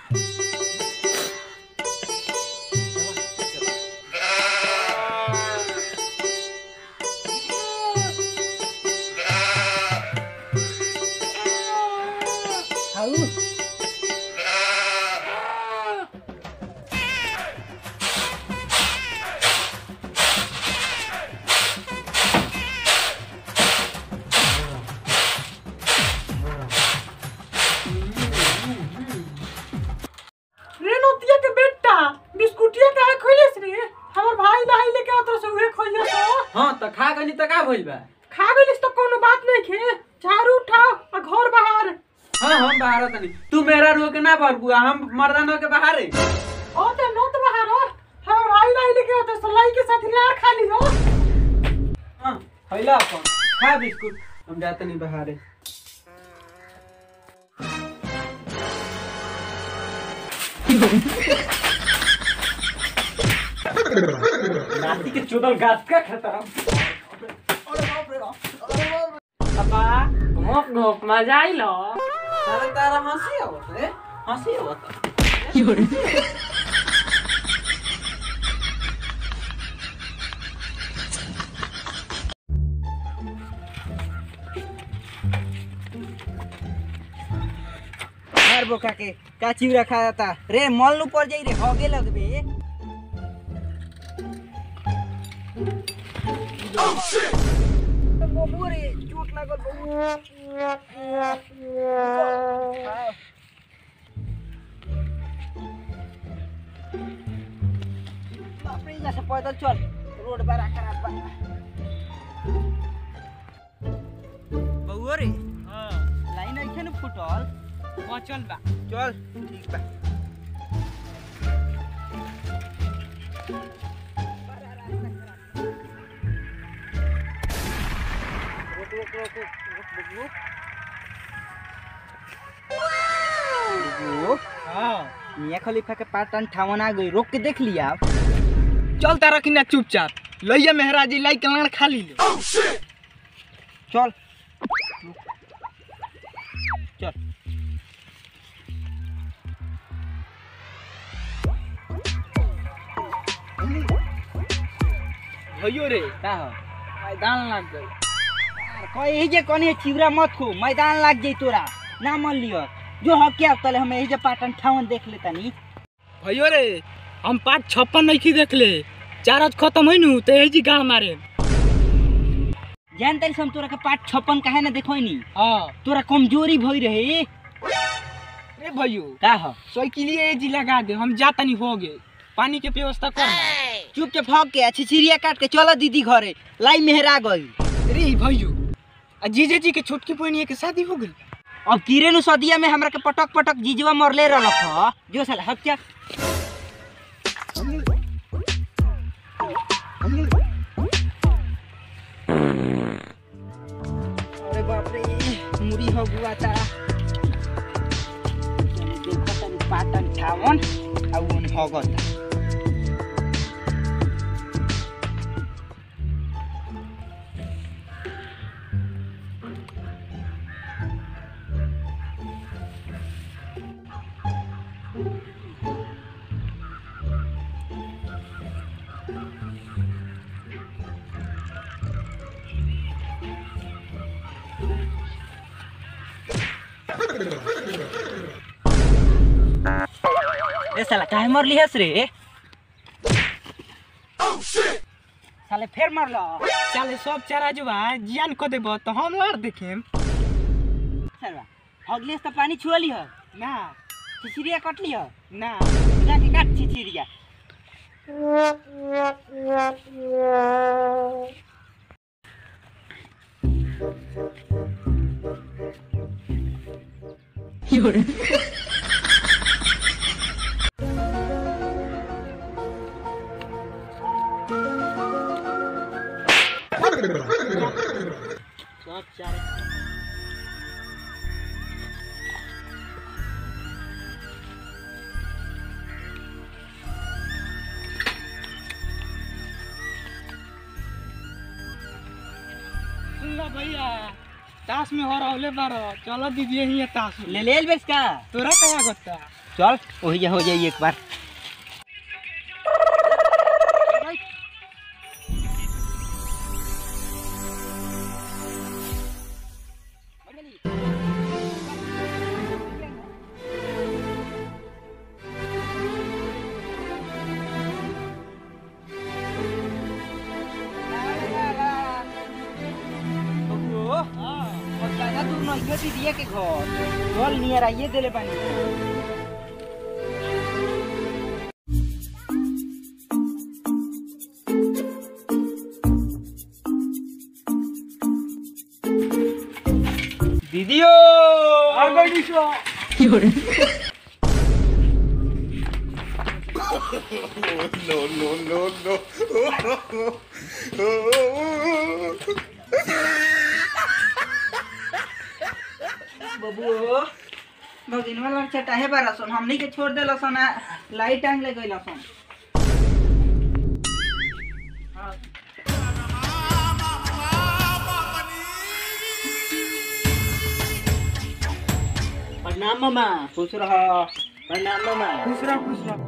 हाउ रे नोतिया के बेटा बिस्कुटिया काहे खोइलेस रे हमर भाई लाई लेके आत रहे उहे खोइया तो हाँ तो खा गनी तो का भइल बा खा गइलिस तो कोनो बात नहीं खे झाड़ू उठाओ आ घर बाहर हाँ हम बाहर तनी तू मेरा रो के ना भर बुआ हम मर्दाना के बाहर है ओ ते नोत बाहर हो हमर भाई लाई लेके आत रहे लाई के साथ लार खा लियो हाँ खैला अपन खा बिस्कुट हम जाते नहीं बाहर है नाती के चोदल गाछ का खाता पापा घोप घोप मजा आइलो तारा तारा हंसी आवत है हंसी आवत मार बोका के का चिवरा खा जाता रे मल नु पड़ जाई रे होगे लगबे बबू रे चोट लागल बबू बाप रे जैसे पैदल चल रोड बड़ा खराब बा बबू रे लाइन ऐखे न फुटल बचल बा चल ठीक बा रुक रुक रुक रुक रुक रुक रुक हां मियाँ खलीफा के पाटन ठावन आ गई रोक के देख लिया चल तारा किना चुपचाप लइया मेहराजी लाई कलाण खा ली चल चल भइयो रे का हो मैदान लग गई कहे यही जे कनी चिवरा मत खो मैदान लाग जाई तोरा ना मन लियो जो हो क्या तले हम यही जे पाटन ठावन देख लेता नी भइयो रे हम पाँच छप्पन नहीं की देख ले चार आज खत्म होइ नु तो यही जी गाँव मारे जान तरी हम तोरा के पाट छप्पन काहे ना देखो नी हाँ तोरा कमजोरी भई रहे रे भइयो का हो साइकिलिए ये जी लगा दे हम जाता नहीं हो गए पानी के व्यवस्था कर चुप के भाग के अच्छी चिड़िया काट के चलो दीदी घरे लाई मेहरा गई रे भइयो आ जीजे जी के छोटकी बहनिया के शादी हो गई अब कीरे नु सदिया में हमरा के पटक पटक जीजवा मरले रहलक ह जो साला हक क्या अरे बाप रे मुरी हो गुआ ता देखो तनी पाटन ठावन आ उन होगता ए साला काहे मरली हस रे साले फेर मरलो चले सब चारा जुबा जियान को देबो तो हम और देखेम साला अगले से तो पानी छुअली हो ना चिचिरिया कटली हो ना जाके काट चिचिरिया सब चारे सुन लो भैया ताश में हो रहले बारो चलो दीदी यही ताश में ले ले बेस का तोरा कया गोता चल वही हो जाई एक बार दिए के घर चल नियर आइए देले पानी दीदियो बबुओ भगिनवा लग चटाहे बारा सन हमनी के छोड़ देला सन आ लाइट टांग ले गइला सन प्रणाम मामा खुश रह प्रणाम मामा खुश रह खुश रह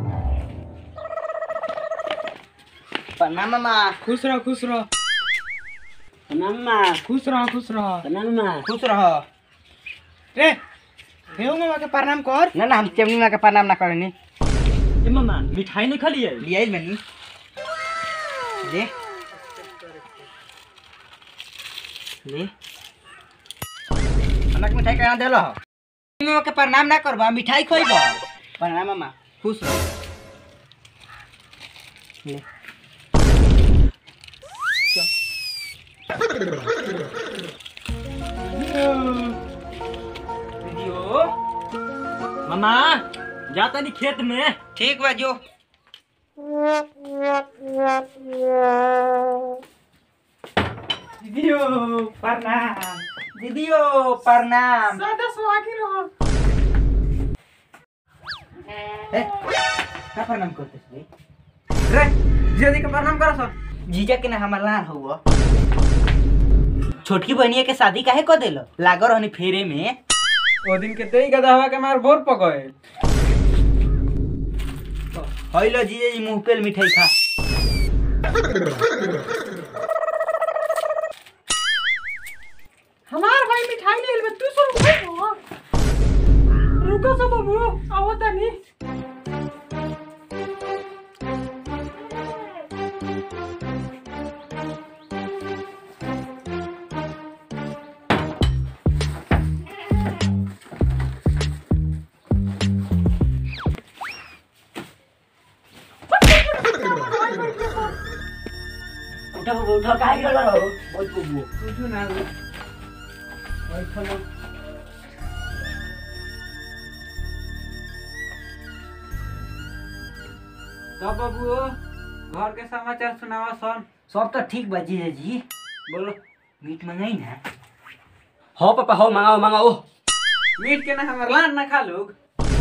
प्रणाम मामा खुश रह खुश रह प्रणाम मामा खुश रह खुश रह प्रणाम मामा खुश रह रे देव मामा के प्रणाम कर ना ना हम चमनी माँ के प्रणाम ना करनी ए मामा मिठाई नहीं खा लिए लिया मैंने ले ले हमक मिठाई कहाँ देलो हो मामा के प्रणाम ना करबा मिठाई खोइबो प्रणाम मामा खुश रह ले दीदियो मामा जाता नहीं खेत में ठीक बा जो दीदियो प्रणाम दीदियो प्रणाम ज्यादा सुहागी रहो ए, का प्रणाम करते रे रे जीजा जी के प्रणाम करो सन जीजा के ना हमार लान हुआ छोटकी बहनिया के शादी काहे कर देलो लागो रहनी फेरे में ओ दिन के तेई गदा हवा के मार बोर पकड़े हइलो जीजा जी मुंह पे मिठाई खा हमार भाई मिठाई ले ले तू सब खाई रुको सब बाबू आओ तनी उठो उठो काहे गेलो रहो बहुत कुबू कुछ ना बैठलो तो बाबू घर के समाचार सुनावा सन सब तो ठीक बा जीजा जी बोलो मीट मंगाई ना हो पापा हो मंगाओ मंगाओ मीट के ना हमार लान ना खा लोग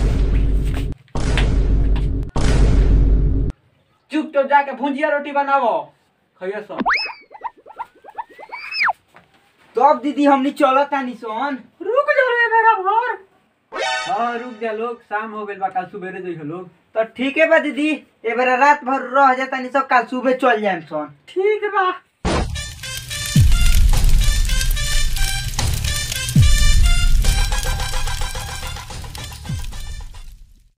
चुप तो जाके भुंजिया रोटी बनावो खइयो सब तब दीदी हमनी चलो तानी सोन रुक जा रे मेरा भर हाँ रुक जा लोग शाम हो गइल बा कल सुबेरे जइहो लोग तो ठीक है बा दीदी ए बार रात भर रह जाता नहीं सब कल सुबह चल जाए सोन ठीक बा